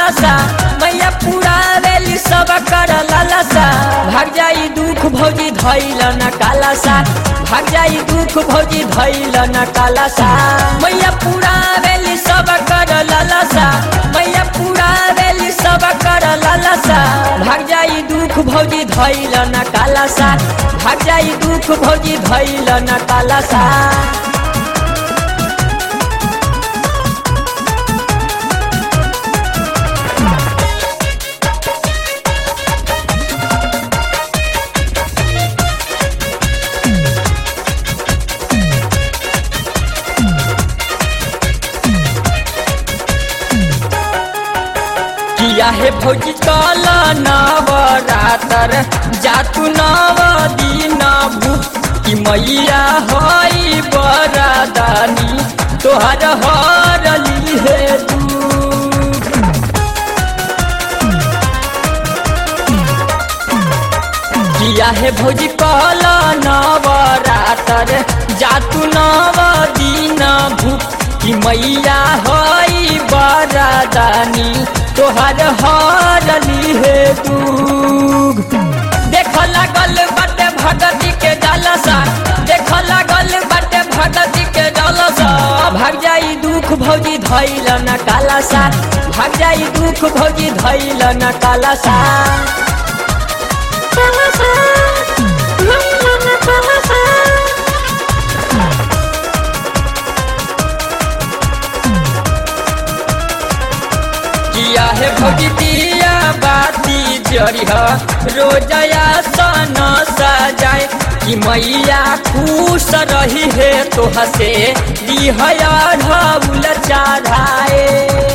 लालसा मैया पुरावेली सब कर लालसा भाग जाई दुख भौजी धैल न कालासा भाग जाई दुख भौजी धैल न कालासा मैया पुरावेली सब कर लालसा मैया पुरावेली सब कर लालसा भाग जाई दुख भौजी धैल न कालासा भाग जाई दुख भौजी धैल न कालासा किया हे भौजी कल नवरातर जातु नव दिन भूख कि मैया हई बरादानी तोहर हरली हे दुख किया हे भौजी कल नवरातर जातु नव दिन भूख कि मैया हई बरादानी तोहर हरली हे दुख देख लागल बाटे भगती के जलसा देख लागल बाटे भगती के जलसा भाग जाई दुख भौजी धैल न कालासा भाग जाई दुख भौजी धैल न कालासा कालासा धैल न कालासा किया है भौजी दिया बाती जरिह रोजया सन सजाए कि मैया खुश रही है तो हसे दिहया ढाउल चढ़ाए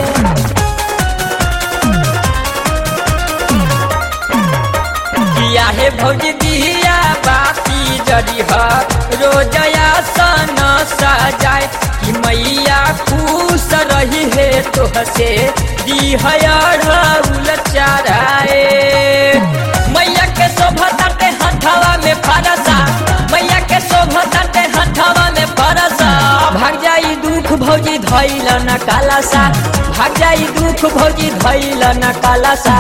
किया है भौजी दिया बाती जरिह रोजया सन सजाए कि मैया खुश रही है तो हसे दिहया ढाउल चढ़ाए मैया के शोभा ताटे हथवा में फरसा मैया के शोभा ताटे हथवा में फरसा भाग जाई दुख भौजी धैल न कालासा भाग जाई दुख भौजी धैल न कालासा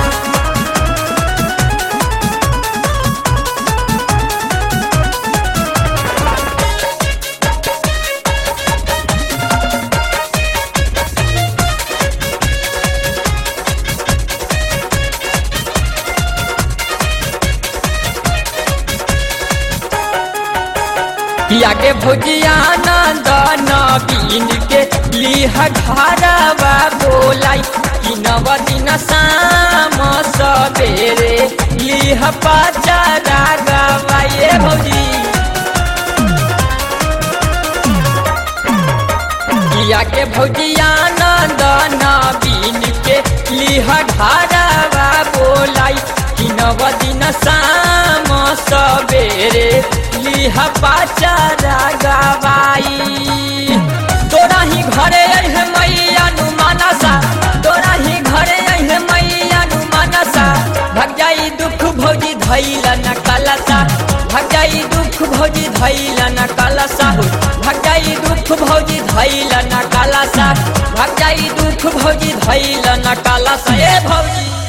आगे भुजिया नंद नवीन के लिह घरवा बोलाई कि नव दिन शाम सवेरे लिह पचरा गवाए भौजी किया के भौजिया नंद नवीन के लिह घरवा बोलाई कि नव दिन शाम सवेरे लिह पाचारा गवाई तोरा ही घरे है मैया नु मानसा तोरा ही घरे है मैया नु मानसा भग जाई दुख भौजी धैल न कलसा भग जाई दुख भौजी धैल न कलसा भग जाई दुख भौजी धैल न कलसा भग जाई दुख भौजी धैल न कलसा ए भौजी